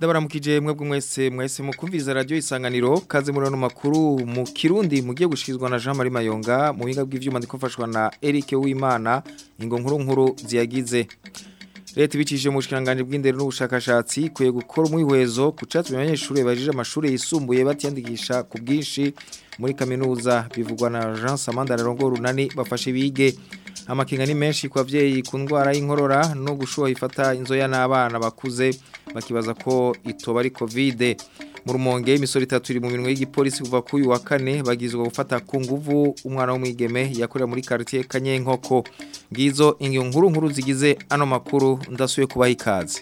ndabaramukije mwebwe mwese mwese mukumviriza radio isanganiro kaze muri no makuru mu Kirundi mugiye gushizwa na Jean Marie Mayonga mu biga bw'ivyuma ndikofashwa na Eric Uwimana ingo nkuru nkuru ziyagize Leta ibicishije mu bushikiranganje bw'indero n'ubushakashatsi kwiye gukora umwihwezo ku catsi abanyeshuri bajije amashuri yisumbuye batiyandikisha ku bwinshi muri kaminuza bivugwa na Jean Samanda Rongo runani bafashe bige amakinga ni menshi ku bavyeyi ku ndwara y'inkorora no gushuha ifata inzoya n'abana bakuze bakibaza ko itoba ari covid mu rumonge imisoro itatu iri mu minwe y'igipolisi kuva ku uyu wa kane bagizwe gufata ku nguvu umwana w'umwigeme yakorera muri quartier Kanyenkoko ngizo ingiyo nkuru nkuru zigize ano makuru ndasuye kubaha ikaze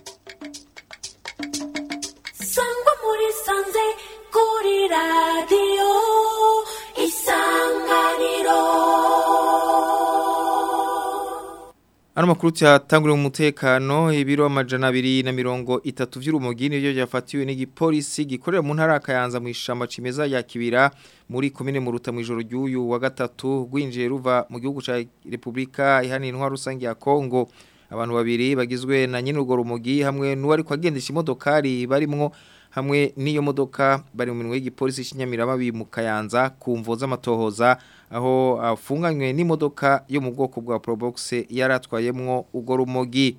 sangwa muri sanze kuri radio isanganiro Ano makuru cyatanguriwe mu mutekano ibiro amajana abiri na mirongo itatu vy'urumogi nivyo byafatiwe n'igipolisi gikorera mu ntara kayanza mu ishamba cimeza ya Kibira muri komine Muruta mu ijoro ry'uyu wa gatatu gwinjiye ruva mu gihugu ca Republika ihani intwaro rusangi ya Kongo abantu babiri bagizwe na nyine urwo rumogi hamwe n'uwari kwagendesha imodokari barimwo hamwe n'iyo modoka bari mu minwe y'igipolisi cy'inyamiramabi mu Kayanza ku mvo z'amatohoza aho afunganywe n'imodoka yo mu bwoko bwa Probox yaratwayemwo ugo rumogi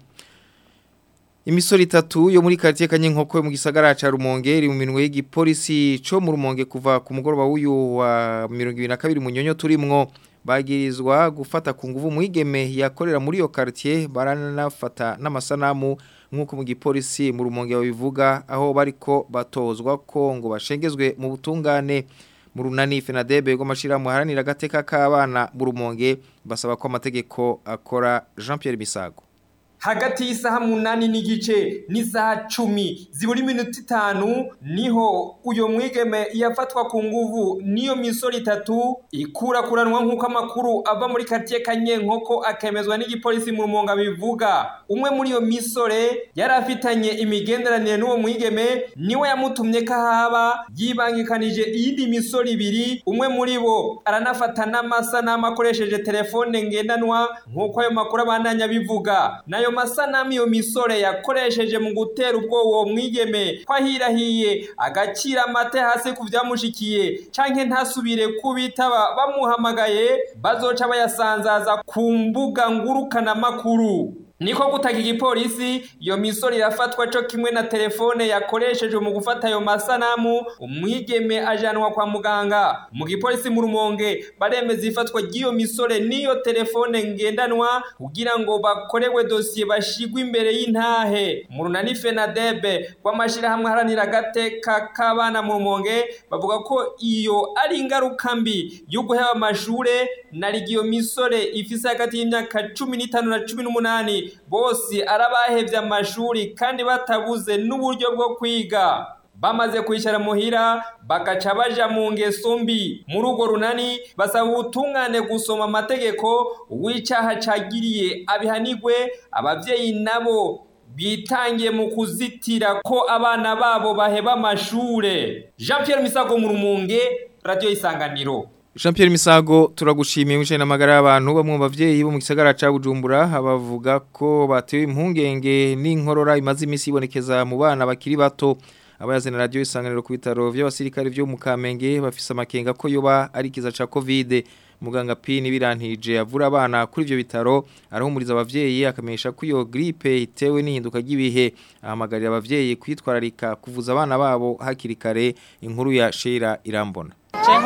Imisoro itatu yo muri quartier Kanyenkoko mu gisagara ca Rumonge iri mu minwe y'igipolisi co mu Rumonge kuva ku mugoroba w'uyu wa 2022 mu nyonyo turimwo bagirizwa gufata ku nguvu mwigeme yakorera muri yo quartier baranafata n'amasanamu nkuko mu gipolisi mu Rumonge babivuga aho bariko batozwa ko ngo bashengezwe mu butungane mu runani FENADEB go mashira muharanira gateka k'abana mu Rumonge basaba ko amategeko akora Jean Pierre Bisago hagati y'isaha munani n'igice n'isaha cumi zibura iminota itanu niho uyo mwigeme yafatwa ku nguvu n'iyo misoro itatu ikurakuranwa nk'uko amakuru ava muri karitsiye kanyenkoko akemezwa n'igipolisi mu rumonga bivuga umwe muri iyo misore yari afitanye imigenderanire n'uwo mwigeme niwe yamutumye ko ahaba yibangikanije iyindi misoro ibiri umwe muri bo aranafata n'amasanamu akoresheje telefone ngendanwa nk'uko ayo makuru abandanya bivuga nayo masanamu iyo misore yakoresheje mu gutera ubwoba uwo mwigeme ko ahirahiye agacira amate hasi ku byamushikiye canke ntasubire kubitaba bamuhamagaye bazoca bayasanzaza ku mbuga ngurukanamakuru niko gutaka igipolisi iyo misoro irafatwa cyo kimwe na telefone yakoreshejwe mu gufata ayo masanamu umwigeme ajanwa kwa muganga mu gipolisi mu rumonge baremeza ifatwa ry'iyo misore n'iyo telefone ngendanwa kugira ngo bakorewe dosiye bashigwe imbere y'intahe mu runani fenadebe rw'amashyirahamwe aharanira agateka k'abana mu rumonge bavuga ko iyo ari ingaruka mbi yo guheba amashure na iyo misore ifise hagati y'imyaka cumi n'itanu na cumi n'umunani bose arabahevye amashuri kandi batabuze n'uburyo bwo kwiga bamaze kwicara muhira bagaca baja mu ngeso mbi muri urwo runani basaba ubutungane gusoma amategeko w'icaha cagiriye abihanigwe abavyeyi nabo bitangiye mu kuzitira ko abana babo baheba amashure jean pierre misago mu rumunge radio isanganiro Jean Pierre Misago turagushimiye mwishe namagara y'abantu bamwe mu bavyeyi bo mu gisagara ca Bujumbura abavuga ko batewe impungenge n'inkorora imaze imisi ibonekeza mu bana bakiri bato abayazana radio isanganiro ku bitaro by'abasirikare byo mu Kamenge bafise amakenga ko yoba ari kiza ca Covid muganga Pini birantije avura abana kuri ivyo bitaro arahumuriza abavyeyi akamenyesha ko iyo grippe itewe n'ihinduka ry'ibihe ahamagarira abavyeyi kwitwararika kuvuza abana babo hakiri kare inkuru ya Sheila Irambona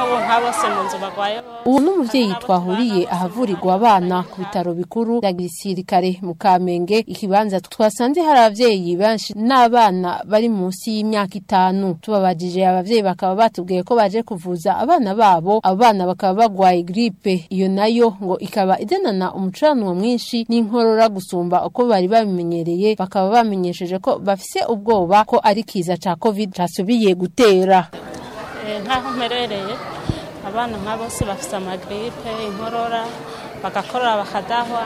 ubu n'umubyeyi twahuriye ahavurirwa abana ku bitaro bikuru bya gisirikare mu kamenge ikibanza twasanze hari ababyeyi benshi n'abana bari munsi y'imyaka itanu tubabajije ababyeyi bakaba batubwiye ko baje kuvuza abana babo abo bana bakaba bagwaye gripe iyo nayo ngo ikaba idanana umucuranwa mwinshi n'inkorora gusumba uko bari babimenyereye bakaba bamenyesheje ko bafise ubwoba ko ari kiza ca covid casubiye gutera nk'aho mperereye abana nka bose bafite amagiripe inkorora bagakorora bakadahwa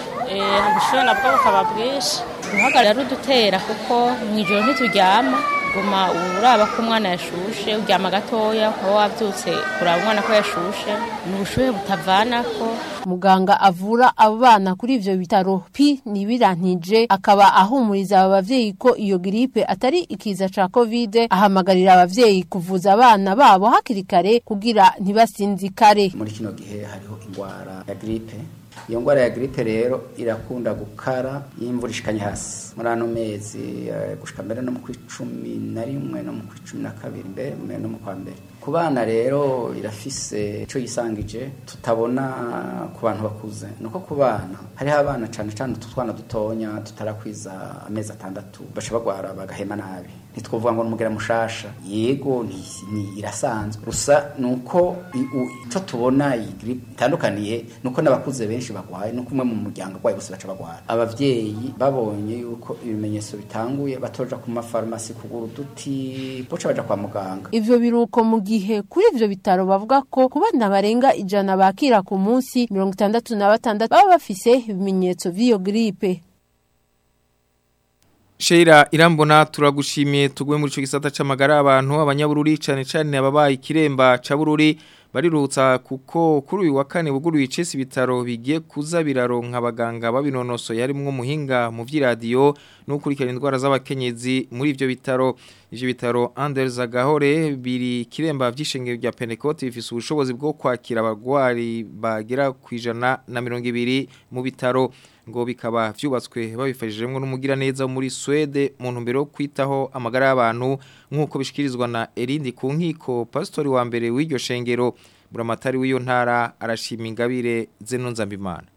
ubushyuhe nabwo bukaba bwinshi guhagarara rudutera kuko mu ijoro ntituryama uguma uraba ko umwana yashushe uryama gatoya ukaba wabyutse kuraba umwana ko yashushe ni ubushuhe butavanako muganga avura abo bana kuri ivyo bitaro pi nibirantije akaba ahumuriza aba bavyeyi ko iyo gripe atari ikiza ca covid ahamagarira abavyeyi kuvuza abana babo hakiri kare kugira ntibasinzikare muri kino gihe hariho indwara ya gripe iyo ndwara ya gripe rero irakunda gukara iyo imvura ishikanye hasi muri ano mezi eh, gushika mbere no mu kw'icumi na rimwe no mu kw'icumi na kabiri mbere mbere no mu kwa mbere ku bana rero irafise ico yisangije tutabona ku bantu bakuze nuko ku bana hariho abana cane cane utu twana dutonya tutarakwiza amezi atandatu baca bagwara bagahema nabi ntitwovuga ngo n'umugera mushasha yego ni, ni irasanzwe gusa nuko i- u- ico tubona iyi gripe itandukaniye nuko n'abakuze benshi bagwaye nuko umwe mu muryango agwaye bose baca bagwara abavyeyi babonye yuko ibimenyetso bitanguye batoja ku mafarumasi kugura uduti boca baja kwa muganga ivyo biruko mu gihe kuri ivyo bitaro bavuga ko ku bana barenga ijana bakira ku munsi mirongo itandatu na batandatu baba bafise ibimenyetso vy'iyo gripe Sheira irambona turagushimiye tugwe muri ico gisata c'amagara abantu abanyabururi cane cane ababaye ikiremba ca bururi barirutsa kuko kuri uyu wa kane buguruye icesi bitaro bigiye kuza biraronka abaganga babinonoso yarimwo muhinga mu vy'iradiyo no gukurikirana indwara z'abakenyezi muri ivyo bitaro ivyo bitaro Anders Agahore biri kiremba vy'ishengero rya Pentecote bifise ubushobozi bwo kwakira abagwari bagera kwijana na mirongo ibiri mu bitaro ngo bikaba vyubatswe babifashijemwo n'umugira neza muri Swede mu ntumbero yo kwitaho amagara y'abantu nk'uko bishikirizwa na Erindi ku nkiko pastori wa mbere w'iryo shengero buramatari w'iyo ntara arashima ingabire zeno nzambimana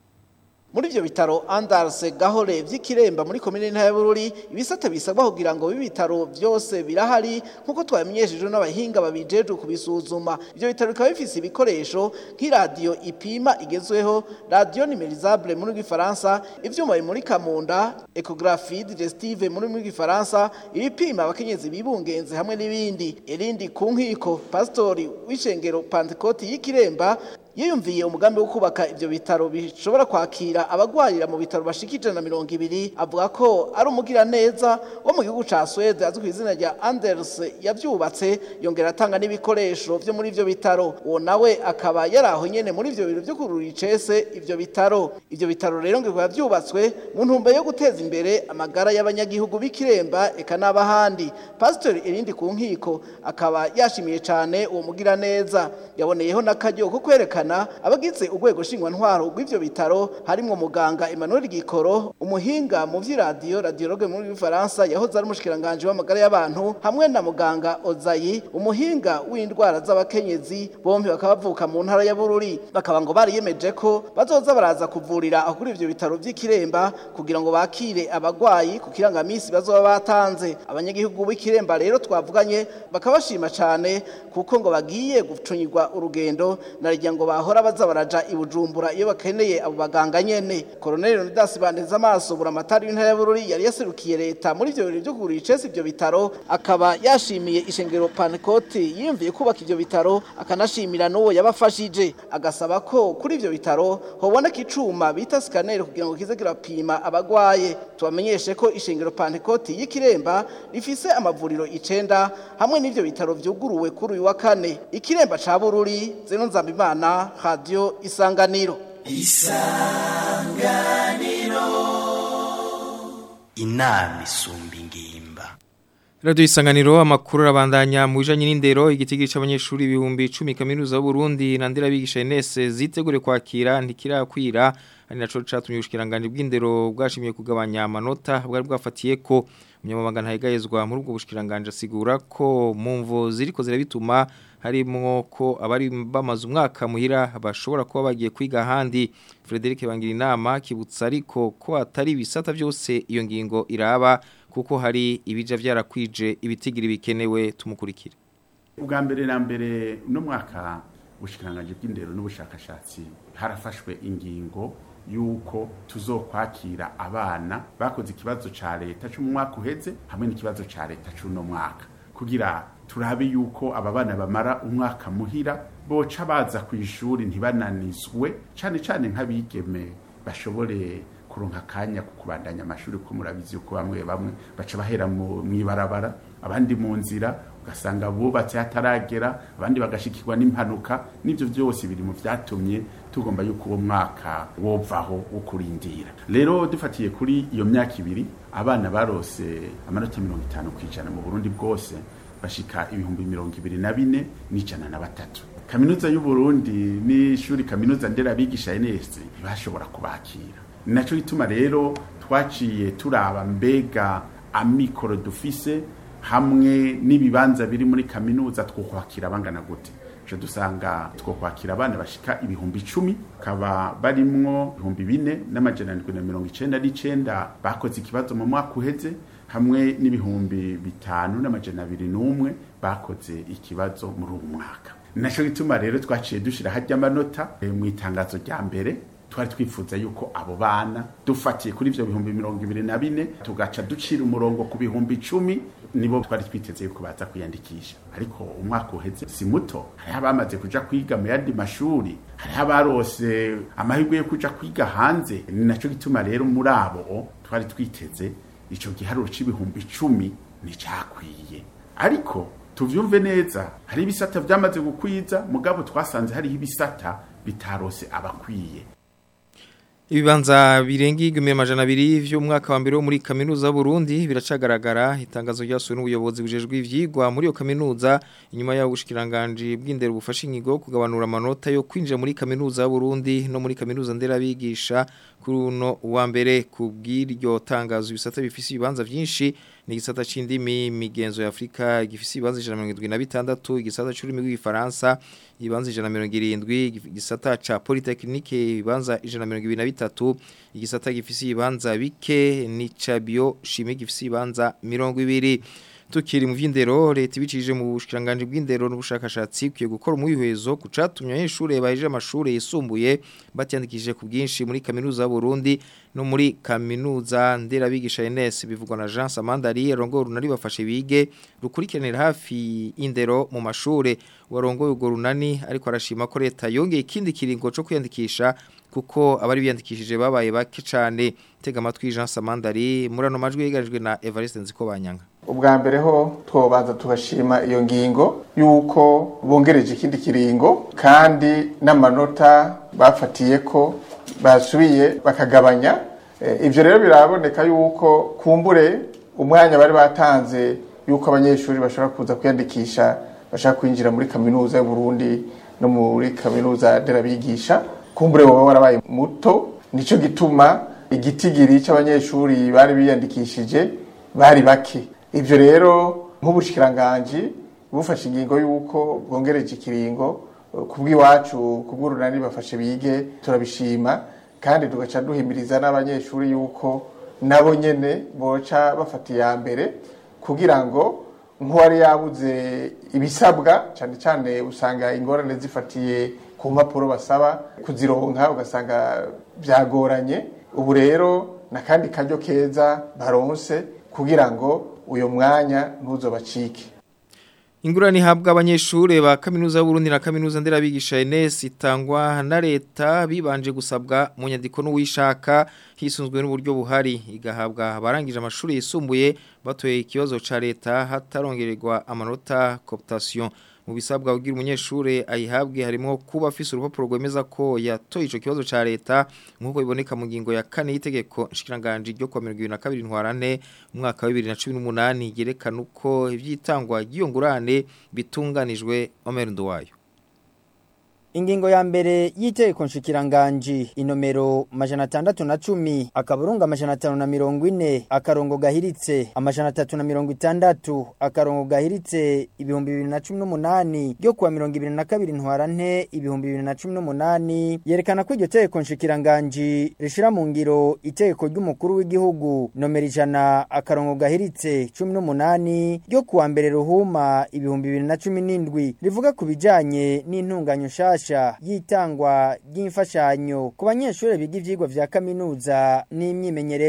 muri ivyo bitaro Andarse Gahore vy'ikiremba muri komine ntaya Bururi ibisata bisabwa kugira ngo bibi bitaro vyose birahari nkuko twamenyeshejwe n'abahinga babijeje kubisuzuma ivyo bitaro bikaba bifise ibikoresho nk'iradiyo ipima igezweho radio numérisable muri rw'ifaransa ivyuma bimurika mu nda echographie digestive muri rw'ifaransa ibipima abakenyezi bibungenze hamwe n'ibindi irindi ku nkiko pastori w'ishengero Pentecote y'ikiremba yiyumviye umugambi wo kubaka ivyo bitaro bishobora kwakira abagwarira mu bitaro bashikije na mirongo ibiri avuga ko ari umugira neza wo mu gihugu ca Swede azwi kw'izina rya Anders yavyubatse yongera atanga n'ibikoresho vyo muri ivyo bitaro uwo nawe akaba yaraho nyene muri ivyo biro vyo kurura icese ivyo bitaro ivyo bitaro rero ngo bikaba vyubatswe mu ntumbero yo guteza imbere amagara y'abanyagihugu b'ikiremba eka n'abahandi pastor irindi ku nkiko akaba yashimiye cane uwo mugira neza yaboneyeho n'akaryo ko kwerekana abagize urwego nshingwantwaro rw'ivyo bitaro harimwo muganga Emmanuel Gikoro umuhinga mu vy'iradiyo radiologue muri Faransa yahoze ari umushikiranganje w'amagara y'abantu hamwe na muganga Ozayi umuhinga w'indwara z'abakenyezi bombi bakaba bavuka mu ntara ya Bururi bakaba ngo bariyemeje ko bazoza baraza kuvurira aho kuri ivyo bitaro vy'ikiremba kugira ngo bakire abagwayi ku kirangamisi bazoba batanze abanyagihugu b'ikiremba rero twavuganye bakaba bashima cane kuko ngo bagiye gucunyirwa urugendo narijya ngo bahora baza baraja i Bujumbura iyo bakeneye abo baganga nyene Colonel Leonidas Baneza amaso buramatari w'intara ya Bururi yari yaserukiye leta muri ivyo birori byo kugura icese ivyo bitaro akaba yashimiye ishengero Pentecote yiyumviye kubaka ivyo bitaro akanashimira n'uwo yabafashije agasaba ko kuri ivyo bitaro hoboneka icuma bita scanner kugira ngo kize kirapima abagwaye tubamenyeshe ko ishengero Pentecote y'ikiremba rifise amavuriro icenda hamwe n'ivyo bitaro vyuguruwe kuri uyu wa kane ikiremba ca Bururi zeno nzambimana radio isanganiro inama isumba ingimba Radio isanganiro amakuru arabandanya mu bijanye n'indero igitigiri c'abanyeshuri ibihumbi 10 kaminuza y'u Burundi na ndera bigisha NS zitegure kwakira ntikirakwira ari naco catumye ubushikiranganje bw'indero bwashimiye kugabanya amanota bwari bwafatiye ko umunyamabanga ntayigayezwa muri ubwo bushikiranganje asigura ko mu mvo ziriko zirabituma harimo ko abari bamaze umwaka muhira bashobora kuba bagiye kwiga ahandi Frederic bangira inama kibutsa ariko ko atari bisata byose iyo ngingo iraba kuko hari ibija byarakwije ibitigiri bikenewe tumukurikire ubwa mbere na mbere no mwaka ubushikiranganje bw'indero n'ubushakashatsi harafashwe ingingo yuko tuzokwakira abana bakoze ikibazo ca leta cyo mu mwaka uheze hamwe n'ikibazo ca leta c'uno mwaka kugira turabe yuko aba bana bamara umwaka muhira boca baza ku ishuri ntibananizwe cane cane nk'abigeme bashobore kuronka akanya ku kubandanya amashuri kuko murabizi yuko bamwe bamwe baca bahera mu ibarabara abandi mu nzira ugasanga bubatse hataragera abandi bagashikirwa n'impanuka n'ibyo byose biri mu byatumye tugomba yuko uwo mwaka wovaho wo kurindira rero dufatiye kuri iyo myaka ibiri abana barose amanota mirongo itanu ku ijana mu burundi bwose bashika ibihumbi mirongo ibiri na bine n'ijana na batatu kaminuza y'uburundi n'ishuri kaminuza nderabigisha ns ntibashobora kubakira ni naco gituma rero twaciye turaba mbega amikoro dufise hamwe n'ibibanza biri muri kaminuza twokwakira bangana gute je dusanga twokwakira abana bashika ibihumbi icumi kaba barimwo ibihumbi bine n'amajana ndwi na mirongo icenda n'icenda bakoze ikibazo mu mwaka uheze hamwe n'ibihumbi bitanu n'amajana abiri n'umwe bakoze ikibazo muri uwo mwaka naco gituma rero twaciye dushira harya amanota mu itangazo rya mbere twari twifuza yuko abo bana dufatiye kuri ivyo bihumbi mirongo ibiri na bine tugaca ducira umurongo ku bihumbi icumi nibo twari twiteze yuko baza kwiyandikisha ariko umwaka uheze si muto hariho abamaze kuja kwiga mu yandi mashuri hariho abarose amahirwe yo kuja kwiga hanze ni naco gituma rero muri abo twari twiteze ico giharuro c'ibihumbi icumi nticakwiye ariko tuvyumve neza hari ibisata vyamaze gukwiza mugabo twasanze hariho ibisata bitarose abakwiye Ibibanza birenga igumi amajana abiri vy'umwaka wa mbere wo muri kaminuza y'Uburundi biracagaragara itangazo ryasuwe n'ubuyobozi bujejwe ivyigwa muri iyo kaminuza inyuma ya ubushikiranganje bw'indero bufasha inyigo kugabanura amanota yo kwinjira muri kaminuza y'Uburundi no muri kaminuza nderabigisha kuri uno wa mbere kubw'iryo tangazo ibisata bifise ibibanza vyinshi ni igisata c'indimi migenzo ya Afrika gifise ibibanza 176 igisata c'ururimi rw'igifaransa ibibanza 170 igisata ca polytechnique ibibanza 123 igisata gifise ibibanza bike ni ca bio chimie gifise ibibanza 200 tukiri mu vy'indero leta ibicishije mu bushikiranganje bw'indero n'ubushakashatsi kwiye gukora umwihwezo kucatumye abanyeshure bahejeje amashure yisumbuye batyandikishije ku bwinshi muri kaminuza y'u Burundi no muri kaminuza nderabigisha NS bivugwa na Jean Samandari rongo runari bafashe bige rukurikiranira hafi indero mu mashure warongoye ugo runani ariko arashima ko leta yongeye ikindi kiringo cyo kwiyandikisha kuko abari biyandikishije babaye bake cyane tega amatwi Jean Samandari murano majwi yigarijwe na Evariste Nziko banyanga ubwa mbere ho twobanza tugashima iyo ngingo yuko bongereje ikindi kiringo kandi n'amanota bafatiye ko basubiye bakagabanya ibyo rero biraboneka yuko kumbure umwanya bari batanze yuko abanyeshuri bashobora kuza kwiyandikisha bashaka kwinjira muri kaminuza y'uburundi no muri kaminuza nderabigisha kumbure baba warabaye muto nicyo gituma igitigiri cy'abanyeshuri bari biyandikishije bari bake ibyo rero nk'ubushikiranganje bufashe ingingo y'uko bwongereje ikiringo kubw'iwacu kubw'urunani bafashe bige turabishima kandi tugaca duhimiriza n'abanyeshuri y'uko nabo nyene boca bafata iya mbere kugira ngo nk'uwari yabuze ibisabwa cyane cyane usanga ingorane zifatiye ku mpapuro basaba kuzironka ugasanga byagoranye ubu rero n'akandi karyo keza baronse kugira ngo uyo mwanya ntuzobacike Ingurani habwa abanyeshure ba kaminuza y'Uburundi na kaminuza nderabigisha NS itangwa na leta bibanje gusabwa mu nyandiko n'uwishaka hisunzwe n'uburyo buhari igahabwa abarangije amashuri yisumbuye batoye ikibazo ca leta hatarongererwa amanota cooptation mu bisabwa kugira umunyeshure ayihabwe harimo kuba afise urupapuro rwemeza ko yatoye ico kibazo ca leta nkuko biboneka mu ngingo ya kane y'itegeko nshikiranganje ryo kwa 2022 ntwarane umwaka wa 2018 yerekana uko ivyitangwa ryiyongurane bitunganijwe Omer Nduwayo Ingingo ya mbere y'itegeko nshikiranganji inomero majana atandatu na cumi akaburunga amajana atanu na mirongo ine akarongo gahiritse amajana atatu na mirongo itandatu akarongo gahiritse ibihumbi bibiri na cumi n'umunani ryo kuwa mirongo ibiri na kabiri ntwarante ibihumbi bibiri na cumi n'umunani yerekana ko iryo tegeko nshikiranganji rishira mu ngiro itegeko ry'umukuru w'igihugu nomero ijana akarongo gahiritse cumi n'umunani ryo kuwa mbere ruhuma ibihumbi bibiri na cumi n'indwi rivuga ku bijanye n'intunganyo nshasha nshasha y'itangwa ry'imfashanyo ku banyeshuri biga ivyigwa vya kaminuza n'imyimenyerezo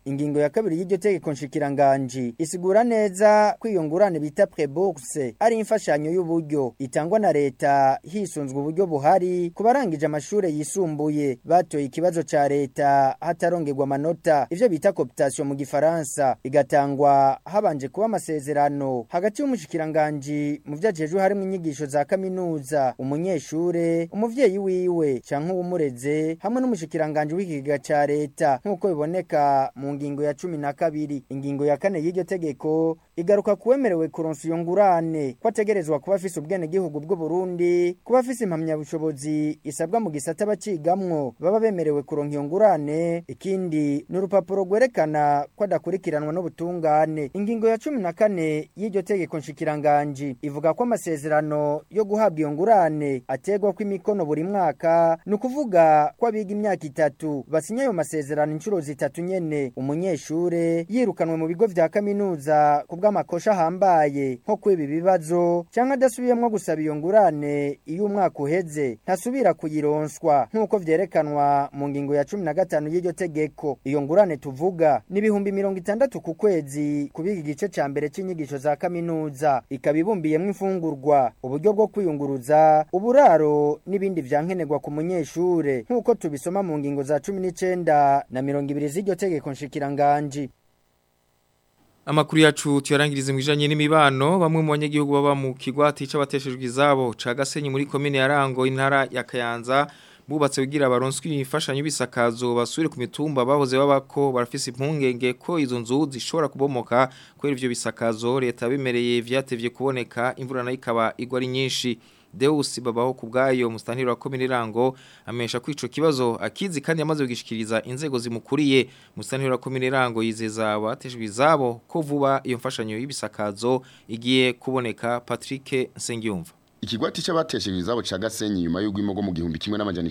ingingo ya kabiri y'iryo tegeko nshikiranganji isigura neza ko iyo ngurane bita prebourse ari imfashanyo y'uburyo itangwa na leta hisunzwe uburyo buhari ku barangije amashure yisumbuye batoye ikibazo ca leta hatarongerwa amanota ivyo bita cooptation mu gifaransa igatangwa habanje kuba amasezerano hagati y'umushikiranganji mu vyajejwe harimwo inyigisho za kaminuza umunyeshure umuvyeyi wiwe canke uwumureze hamwe n'umushikiranganji w'ikigega ca leta nk'uko biboneka mu ngingo ya cumi na kabiri ingingo ya kane y'iryo tegeko igaruka kuwemerewe kuronsa iyo ngurane ko ategerezwa kuba afise ubwenegihugu bw'u Burundi kuba afise impamyabushobozi isabwa mu gisata bacigamwo baba bemerewe kuronka iyo ngurane ikindi ni urupapuro rwerekana ko adakurikiranwa n'ubutungane ingingo ya cumi na kane y'iryo tegeko nshikiranganji ivuga ko amasezerano yo guhabwa iyo ngurane ategwa ko imikono buri mwaka ni ukuvuga ko abiga imyaka itatu basinya ayo masezerano inshuro zitatu nyene umunyeshure yirukanwe mu bigo vya kaminuza ku bw'amakosha ahambaye nko kwiba ibibazo cyangwa adasubiyemwo gusaba iyo ngurane iyo umwaka uheze ntasubira kuyironswa nk'uko vyerekanwa mu ngingo ya cumi na gatanu y'iryo tegeko iyo ngurane tuvuga ni ibihumbi mirongo itandatu ku kwezi kubiga igice ca mbere c'inyigisho za kaminuza ikaba ibumbiyemwo imfungurwa uburyo bwo kwiyunguruza uburaro n'ibindi vyankenerwa ku munyeshure nk'uko tubisoma mu ngingo za cumi n'icenda na mirongo ibiri z'iryo tegeko nshikiranganji Amakuru yacu tuyarangirize mu bijanye n'imibano bamwe mu banyagihugu baba mu kigwati c'abateshejwe izabo ca Gasenyi muri commune ya Rango intara ya Kayanza bubatse kugira baronswe imfashanyo bisakazo basure ku mitumba bahoze babako barafise impungenge ko izo nzu zishobora kubomoka kubera ivyo bisakazo leta bimereye vyatevye kuboneka imvura nayo ikaba igwa ari nyinshi Deus babaho kubgayo mustaniro wa komine rango amesha kwico kibazo akizi kandi yamaze kugishikiriza inzego zimukuriye mustaniro wa komine rango yizeza abatejwe izabo ko vuba iyo mfashanyo y'ibisakazo igiye kuboneka Patrick Nsengiyumva Ikigwati c'abateshejwe izabo ca Gasenyi nyuma y'ugwimo mu gihumbi kimwe n'amajana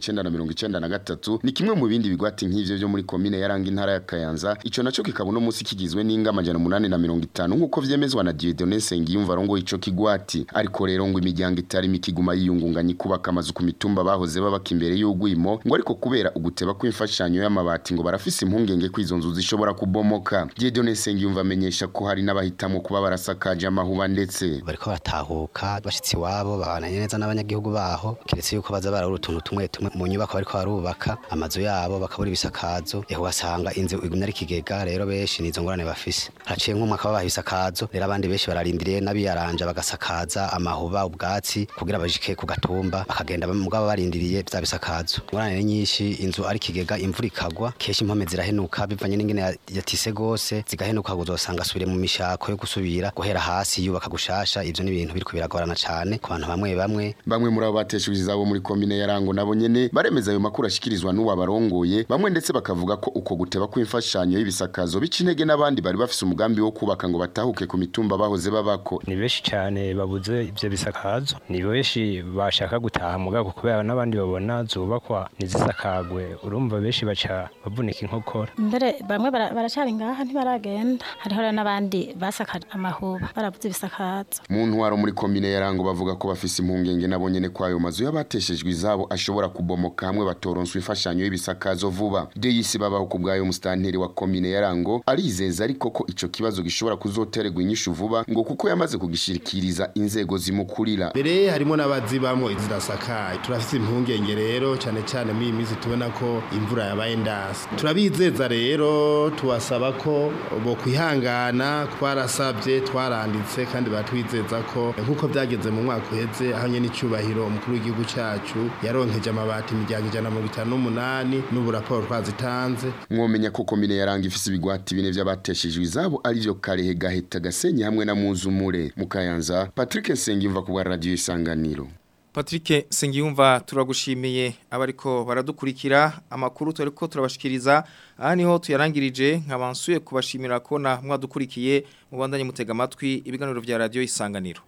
1993 ni kimwe mu bindi bigwati nk'ivyo byo muri commune ya Rangi intara ya Kayanza ico naco kikaba no musi kigizwe n'inga amajana 850 nkuko vyemezwa na Dieudonné Sengiyumva rongo ico kigwati ariko rero ngo imiryango itari mikiguma yiyungunganya kubaka amazu ku mitumba bahoze babaka imbere y'ugwimo ngo ariko kubera uguteba kw'imfashanyo y'amabati ngo barafise impungenge kwizo nzu zishobora kubomoka Dieudonné Sengiyumva amenyesha ko hari n'abahitamo kuba barasakaje amahuba ndetse bariko batahuka bashitsi wabo babana neza n'abanyagihugu baho kiretse yuko baza barabura utuntu tumwe tumwe mu nyubako bariko barubaka amazu yabo bakabura ibisakazo eho ugasanga inzu igumya ari kigega rero benshi nizo ngorane bafise haciye nk'umwaka babaha ibisakazo rero abandi benshi bararindiriye n'abiyaranja bagasakaza amahuba ubwatsi kugira bajike ku gatumba bakagenda mugabo barindiriye vya bisakazo ngorane ni nyinshi inzu ari kigega imvura ikagwa kenshi impome zirahenuka bivanye n'ingene yatise gose zigahenuka uzosanga asubire mu mishako yo gusubira guhera hasi yubaka gushasha ivyo ni ibintu biriko biragorana cane ku bantu bamwe bamwe bamwe muri abo bateshejwe izabo muri komine ya Rango nabo nyene baremeza ayo makuru ashikirizwa n'uwa barongoye bamwe ndetse bakavuga ko uko guteba kw'imfashanyo y'ibisakazo bica intege n'abandi bari bafise umugambi wo kubaka ngo batahuke ku mitumba bahoze babako ni benshi cyane babuze ivyo bisakazo ni benshi bashaka gutaha mugabo kubera n'abandi babona zubakwa nizisakagwe urumva benshi baca bavunika inkokora mbere bamwe baracari ngaha ntibaragenda hariho rero n'abandi basakaje amahuba barabuze ibisakazo mu ntwaro muri komine ya Rango bavuga ko bafise impungenge nabo nyene kwayo mazu y'abateshejwe izabo ashobora kubomoka hamwe batoronswa imfashanyo y'ibisakazo vuba deyisi babaho kubgayo mustanteri wa komine ya Rango arizeza ariko ko ico kibazo gishobora kuzotererwa inyishu vuba ngo kuko yamaze kugishirikiriza inzego zimukurira mbere harimo n'abazibamo izidasakaye turafise impungenge rero cyane cyane muri iyi minsi tubona ko imvura yabaye ndasi turabizeza rero tubasaba ko bo kwihangana twarasabye twaranditse kandi batwizeza ko nk'uko byageze mu mwaka uheze aho nyene icyubahiro umukuru w'igihugu cyacu yaronkeje amabati imiryango ijana na mirongo itanu n'umunani n'ubu raporo twazitanze mwomenya ko komine yaranga ifise ibigwati bine vy'abateshejwe izabo arivyo Karehe Gaheta Gasenyi hamwe na Muzumure mu Kayanza Patrick Nsengimva ku bwa radio Isanganiro Patrick Sengiyumva turagushimiye abariko baradukurikira amakuru turiko turabashikiriza aha niho tuyarangirije nkabansuye kubashimira ko na mwadukurikiye mu bandanye mutega amatwi ibiganiro vya radio Isanganiro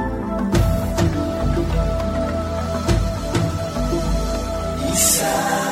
Isa